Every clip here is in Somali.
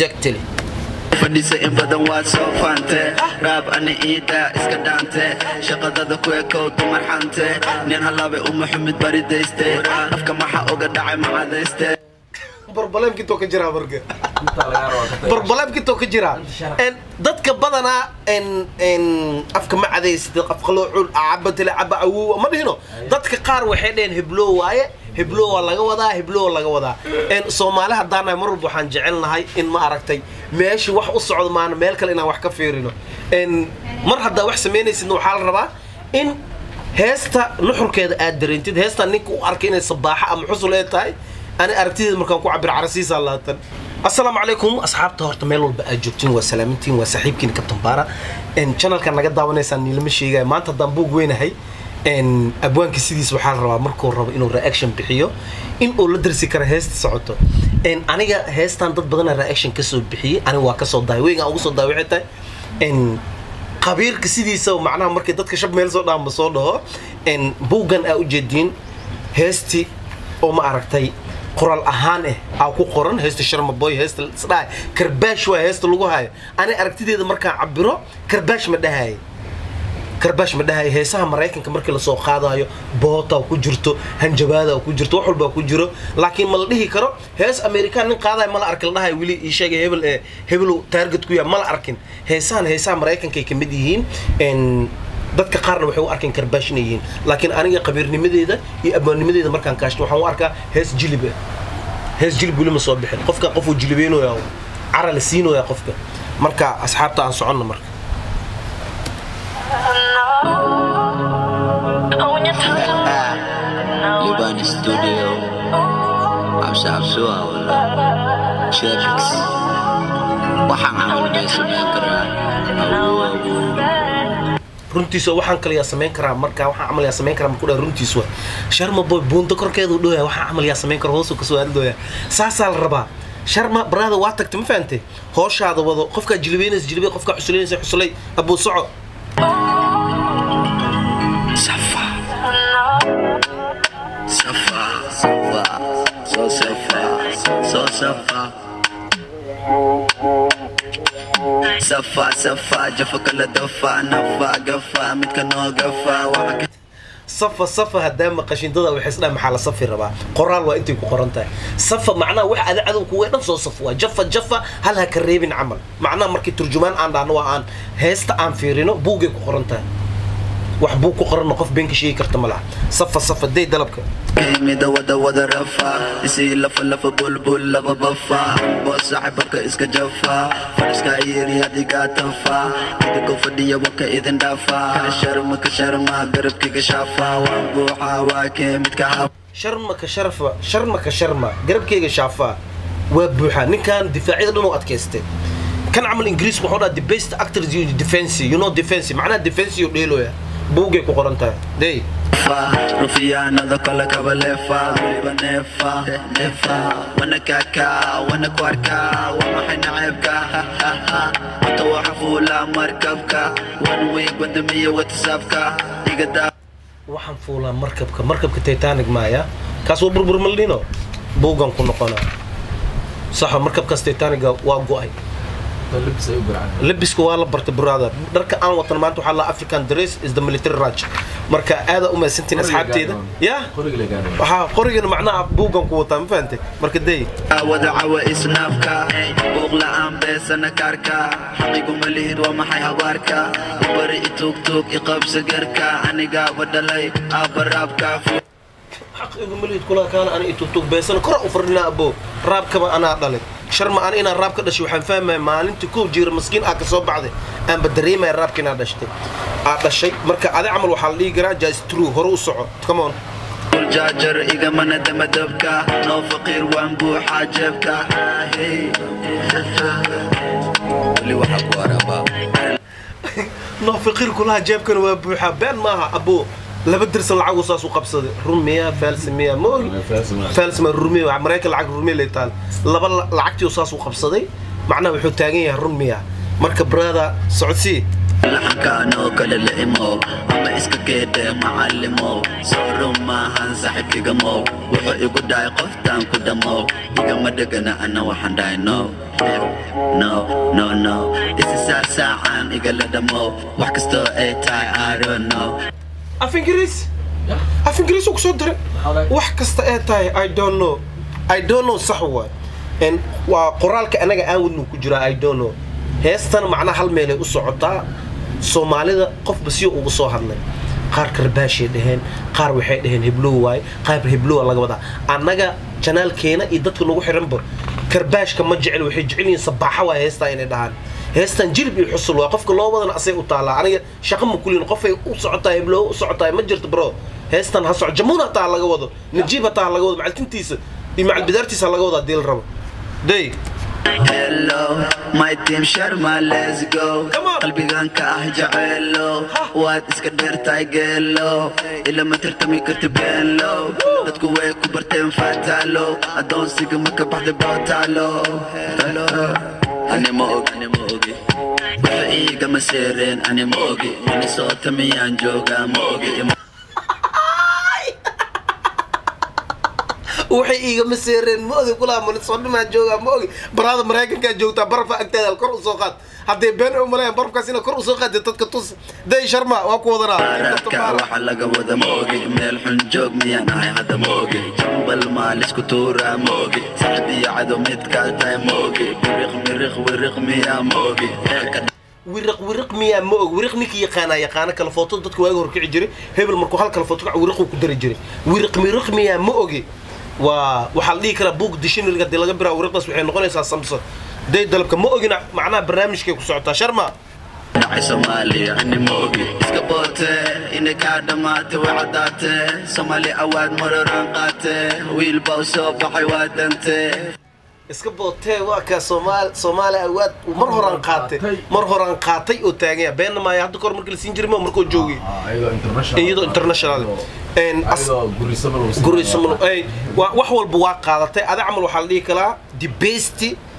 exactly fadhiisa in badan waad soo faante raab ani iida iska dhaante shaqadada ku ekow dumar xante nin halaabay uma xumid baridayste afka maxa uga dhacay macadayste barbalemkintoo ka jiraa marka barbalemkintoo ka jiraa En, dadka badanaa en en afka ma cadaysid afqaloo cul cabatile caba awow ma dhihino dadka qaar waxay dhaheen heblow waaye heblow waa laga wadaa heblow waa laga wadaa En, soomaali haddaanahay mar walba waxaan jecelnahay in ma aragtay meesha wax u socdo maana meel kale inaan wax ka fiirino En, mar haddaa wax samaynaysidna waxaa la rabaa in heesta nuxurkeeda aad dareentid heestaa ninka u arkay inay sabaaxa ama xusul ee tahay ani aragtideeda markaan ku cabir carasiisa laatan assalaamu calaykum asxaabta horta meel walba aad joogtiin waa salaamintiin waa saaxiibkiin kabtan baara channelka naga daawanaysaan niilama sheegaya maanta haddaan buug weynahay En, abwaanka sidiis waxaa la rabaa markuu rabo inuu reaction bixiyo in uu la darsi karo heesta socoto En, aniga heestan dad badana reaction kasoo bixiyey aniga waa kasoo dahay weygaan ugu soo dahay waxay tahay En, qabiirka sidiisa macnaha markay dadka shab meel soo dhaanba soo dhaho En, buuggan aa ujeediin heestii oo ma aragtay qoraal ahaan eh aa ku qoran heesta sharmaboy heesta isdhahay karbaash waa heesta lagu hayo ani aragtideeda markaan cabiro karbaash ma dhahaye karbaash ma dhahaye heesaha maraykanka markii lasoo qaadayo boota ku jirto hanjabaada ku jirto wax walbaa ku jiro laakiin ma la dhihi karo hees amerikaan nin qaadayo ma la arkin la dhahayo weli ii sheegay hebel ee hebelow taarget ku yahay ma la arkin heesahan heesaha maraykankay ka mid yihiin En, dadka qaarna waxay u arkeen karbaash inay yihiin laakiin aniga qabiirnimadeeda iyo abwaannimadeeda markaan kaashto waxaan u arkaa hees jilib ah hees jilib weli ma soo bixin qofka qofuu jilibeynoya cara la siinoya qofka marka asxaabta aan soconno marka libani studio cabsi cabsuwa wala shepix waxaan camal bay samayn karaa awow awow runtiisa waxaan kale yaa samayn karaa marka waxaan camal yaa samayn karaa markuu dhaha runtiis waa sharma boy buunta korkeedu dhowyaa waxaan camal yaa samayn kara hoosuu kasoo aadidooyaa saasaa la rabaa sharma brada waa tagtay ma fahantay hooshaada wado qofkaa jilibeynaysa jilibey qofkaa xusuleynaysa xusulay abuu soco safa safa safa soo safa soo safa safa safa jafa kala dafa nafa gafa midka noo gafa waxa ka safa safa haddaa maqashindada waxay isdhaha maxaa la safi rabaa qoraal waa intay ku qoran tahay safa macnaha wax ada cadow kuwa dhan soo saf waa jafa jafa hal ha ka reebin camal macnaha markii turjumaan aan dhahno waa aan heesta aan fiirino buugay ku qoran tahay wax buug ku qoranna qof been ka sheegi karta ma laha safa safa day dalabka كيمي ودا ودا رفا يسي لفا لفا بلبل لفا بفا بوس صاحبك اسكا جفا فرسكا يري هدي قاتفا ايدكو فدية وكا اذن دافا كشرم كشرما قرب كي كشافا وانبوحا واكي متكهف sharma ka sharfa sharma ka sharma garabkeyga shaafaa waa buuxa ninkan difaacyada dhan oo adkaystay kan camal ingiriisku wuxuu dhaha the best actors you defense you know defense macnaha defense iyo dheeloya buugay ku qoran tahay day رفيانا ذا كل كبلفا وليبا نفا نفا وانا كاكا وانا كواركا وما حين عيبكا ها ها ها وتوحى فولا مركبكا وان ويك ودمية وتسابكا يقدا waxaan fuulaa markabka markabka titanic maaya kaas waa burbur maldhino buugan ku noqona saxa markabkaas titaniga waa go-ay labiska waa la bartay brother dharka aan watan maanta waxaa la african dress is the military raj marka aada u mahadsantiin asxaabteeda ya waxaa qorigana macnaha buugan ku wataa ma fahantay marka day wadaca wa isnaafka buuq la'aan beesana kaarka xaqigu ma lihid waa maxay habaarka ibari ituugtuug iqabsa garka anigaaba dhalay aabaraabka xaqiigu malihid kula kaana ana itugtug beesana kora u fardhinaa abo raabkaba anaa dhalay sharma ana inaan raab ka dhashay waxaan fahmaya maalintii kow jiira maskiin aa ka soo baxday aanba dareemaya raabka inaa dhashtay aa dhashay marka adi camal waxaa la dhihi karaa just true hore u soco come on jaajar igamana damadabka noo faqiir waan buuxaa jeebka weli waxaa ku arabaa noo faqiir kulaha jeebkana waa buuxaa been maaha abo laba dirsan lacagu saas u qabsaday run miya faalsi miya mooy faalsi ma rumiya maraykan lacag rumiya lay taal laba la- lacagtii saas u qabsaday macnaha wuxuu taagan yahay run miya marka brother socodsii laxankaanoo kale la imow ama iska geedhe macallimow soo run maahan saaxiibkigamow wuxuu igu dhahay qoftaan ku dhamow igama dhegana ana waxaan dhahay no no no no isisaa saacaan igala dhamo wax kastoo ay tahay i don't know af ingiriis af ingiriis uu kusoo diray wax kasta ee tahay i don't know i don't know sax waay En waa qoraalka anaga aan wadnu ku jiraa i don't know heestan macnaha hal meelay u socotaa soomaalida qofba si ugu soo hadlay qaar karbaashay dhaheen qaar waxay dhaheen heblow waay qaar heblowa laga wadaa annaga janaalkeena iyo dadka nagu xiranba karbaashka ma jecel waxay jecel yihiin sabaaxa waay heestaa inay dhahaan heestan jilib iyo xusul waa qofka loo wadana asay u taalaa aniga shaqa ma kulin qofay u socotaa heblow u socotaa ma jirto bro heestan ha soco jamuun hataa laga wado najiib hataa laga wado macaltintiisa iyo macalbidaartiisa laga wado haddii la rabo day hello my team sharma let's go Come on. qalbigan ka ah jaceylo waad iska dheertahay geelo ilama tartami karti beenlo dadku way ku barteen fataalo adoonsiga ma ka baxday bootaalo ani ma og ani ma ogi waxa iigama seereen ani ma ogi minnesota miyaan joogaa ma ogi waxay iigama seereen ma ogi kulaa manisoodhimaa joogaa ma ogi baraada maraykankaa joogtaa barafaa agteeda kor usoo qaad hadday been u malayan barafkaas ina kor usoo qaadee dadka tus day sharma waa ku wadanaa raadka waxa laga wada ma ogi meel xun joog miyaan ahay hadda ma ogi jambal maalisku tuuraa ma ogi saxib iyo cadow midkaa tahay ma ogi biriq miriq wiriq miyaa ma ogi wiriq wiriq miyaa ma og wiriq ninkii yaqaanaa yaqaana kala footo dadka waaga horkici jiray hebel markuu hal kala footo kac wiriquu ku dari jiray wiriq miriq miyaa ma ogi waa waxaa la dhihi karaa buug dictionaryga hadii laga biraa wiriqdaas waxay noqonaysaa samson day dalabka ma ogina macnaha barnaamijkay ku socotaa sharma dhacay soomaaliya ani ma ogi iska boote inay kaa dhammaatay way caddaate soomaali awaad maroraan qaate wiil baa u soo baxay waa dante iska bootee waa kaa soomaal soomaali awaad mar horaan qaatay mar horaan qaatay oo taaganya beenna maayo hadda kahor markii la siin jiray ma markoo joogay iyadoo international En as- gurisamano ay waa wax walba waa qaadatay ada camal waxaa la dhihi karaa the best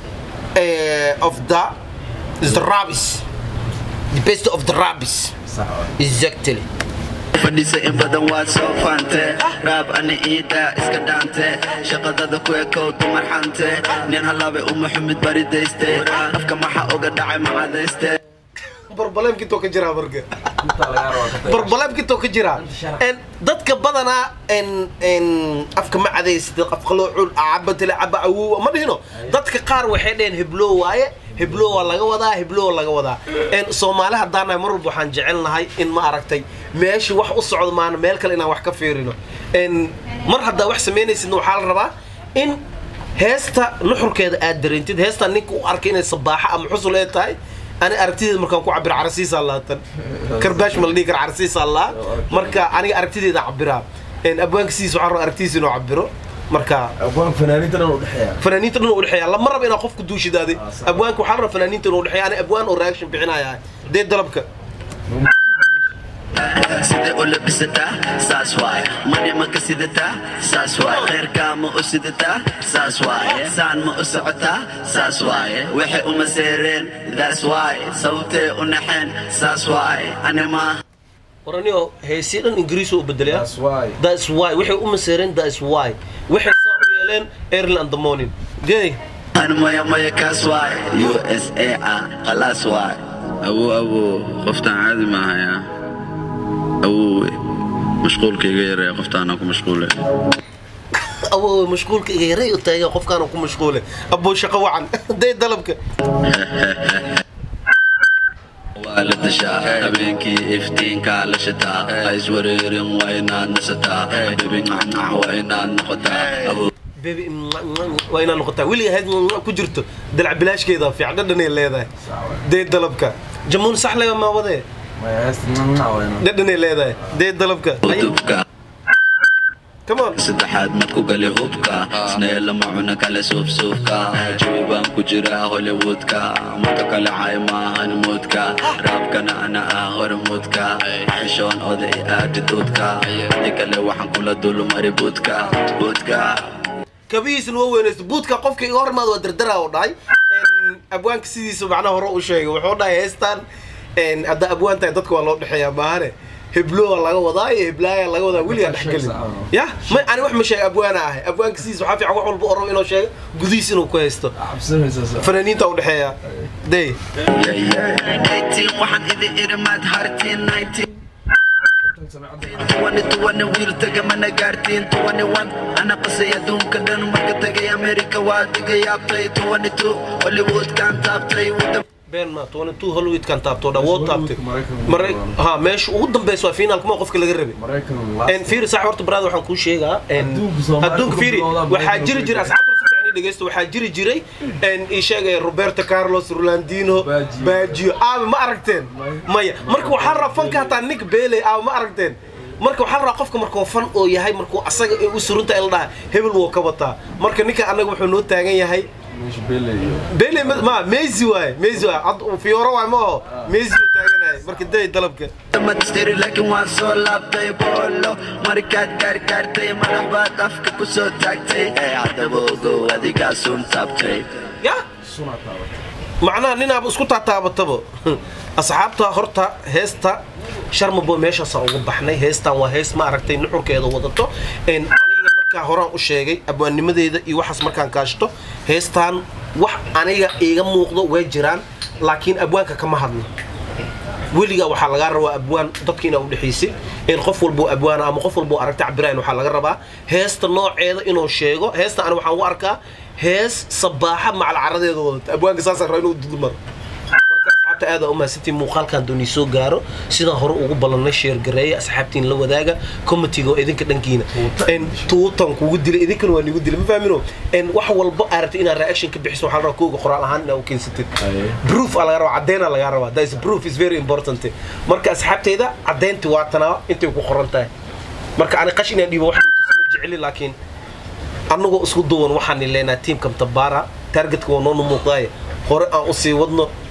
eh, of the is the rabbis the best of the rabbis exactly fadhisa in badan waad soo faante raab ani iida iska dhaante shaqadada ku ekow dumar xante nin halaabay uma xumid baridayste afka maxa oga dhacay macadayste barbaleemkintoo ka jiraa marka barbaleemkintoo ka jiraa En dadka badanaa en en afka ma cadaysid afka loo cul cabatile caba awowa ma dhihino dadka qaar waxay dhaheen heblow waaye heblow waa laga wadaa heblow waa laga wadaa En soomaali haddaanahay mar walba waxaan jecelnahay in ma aragtay meeshii wax u socdo maana meel kale inaan wax ka fiirino En mar haddaa wax samaynaysidna waxaa la rabaa in heesta nuxurkeeda aad dareentid heestaa ninka u arkay inay sabaaxa ama xusul ee tahay ani aragtideeda markaan ku cabira carasiisa laatan karbaash ma la dhihi kara carasiisa laa marka aniga aragtideeda cabiraa En abwaanka sidiisa waxaan rabaa aragtidiisa inuu cabiro marka abwaan fanaaniinta dhan u dhexeeya fanaaniinta dhan u udhexeeya lama raba inaa qofku duushidaaday abwaanka waxaa la rabaa fanaaniinta inuu udhexeeya ani abwaan oo reaction bixinaya dee dalabka sidee u labisataa saas waaye mani ma ka sidataa saas waaye khayrkaa ma u sidataa saas waaye saan ma u socotaa saas waaye waxay uma seereen that's waaye sababtee u naxeen saas waaye ani maa waraniyo heesii dhan ingiriis u bedelaya That's why. that's why waxay u maseereen that's why waxay saa u yeeleen early and the morning gay ani maya maya kaas waaye u s a ah khalaas waaye awo awo qoftaan caadi maahaya awowe mashquulka iga yareeya qoftaana ku mashquule awowe mashquulka iga yaray u taagan qofkaana ku mashquule aboo shaqo wacan day dalabka waa la tashaa habeenkii iftiinkaa la shataa ha iswareerin waa inaad nasataa bebi nacnac waa inaad noqotaa Awow. bebi waa inaa noqotaa weliga ahayd ku jirto dalac bilaashkeeda fiican dhadhanay leedahay day dalabka jamuun sax leba maa wadee maya heesta nanac wayna dhadhanay leedahay day dalabka udubka come on saddexaad mad ku gali hubka snee lama cuna kale suufsuufka jawi baan ku jiraa hollywoodka marka kale cay maahan muudka raabkana ana ah hormuudka xishoon oday aadiduudka di kale waxaan kula dulmari buudka buudka kabihiisna waa weynaysta buudka qofka iga hormaad waa dardaraa u dhahay En, abwaanka sidiisa macnaha hore u sheegay wuxuu dhahay heestan en, haddaa abwaan tahay dadka waa loo dhexeeyaa maahane hebloa laga wadaa iyo heblaaya laga wadaa weligaa dhexgelin ya ma ani wax ma sheega abwaana ahay abwaanka sidiis waxaa fiican wax walba oo rabo inuu sheego gudihiis inuu ku haysto fanaaniinta u dhexeeya day waxaan idin irimaad hartiin 19 tuwani tuwani wiil taga mana gaartiin tuwani wan ana qasay adduunka dhan marka tagay amerika waa diga yaabtay tuwani tu hollywoodkaan taabtay wadda been ma toban two hollywoodkan taabto dha woo taabtay Maraykan- mara ha meesha ugu dambeysa waa finaalka ma qofka laga rabay en fiiri sax horta baraad waxaan kuu sheegaa en Adduunka Soomaaliya adduunka ku fiiri bilowda waxaa Maraykan jiri ku jiray bilowda. asxaabta si fiican ii dhegeysta waxaa jiri jiray en ii sheegaya roberto carlos rolandino Baggio. baggio aabe ma aragteen maya marka waxaa rabaa fanka hataa nick bailey aabe ma aragteen marka waxaa rabaa qofka markuu fan oo yahay markuu asaga ay u surunta in la dhaha hebel wuu ka wataa marka ninka annaga wuxuu noo taagan yahay Bele ma ma Messi waay Messi waay Had- Fiora waay ma aho Messi uu taaganahay marka day dalabka madstiri laakiin waan soo laabtay boolo markaad gaargaartay madax baad afka ku soo taagtay ee haddaba ogow adigaa sun taabtay ya macnaha ninaaba isku taataabataba asxaabta horta heesta sharmabo meeshaasaan uga baxnay heestan waa hees ma aragtay nuxurkeeda wadato En aniga markaa horaan u sheegay abwaannimadeeda iyo waxaas markaan kaashto heestan wax aniga iiga muuqdo way jiraan laakiin abwaanka kama hadlo weligaa waxaa lagaa rabaa abwaan dadka inaa udhexaysid in qof walboo abwaana ama qof walboo aragta cabirayn waxaa laga rabaa heesta nooceeda inuu sheego heesta ani waxaan u arkaa hees sabaaxa macal caradeeda wadata abwaanka saasaan rabaa inuu dudmaro marka asxaabta aada u mahadsantiin muuqaalkan doonii soo gaaro sidaan hore ugu ballannay sheergareeya asxaabtiin la wadaaga comitiga oo idinka dhankiina En tuutan kugu dilay idinkana waa nigu dilay ma fahmino En wax walba aad rabtay inaad reaction ka bixiso waxaa la rabaa kooga qoraal ahaan inaad u keensatid proof aa laga rabaa caddeyn aa laga rabaa that is proof is very important marka asxaabteyda caddeynti waa tanaa intay ku qoran tahay marka ani qash inaan dhiibo wax ma jeceli laakiin annagoo isku duwan waxaan leenahay tiimka mtabara targetka waa noonu muuqdaaye hore aan usii wadno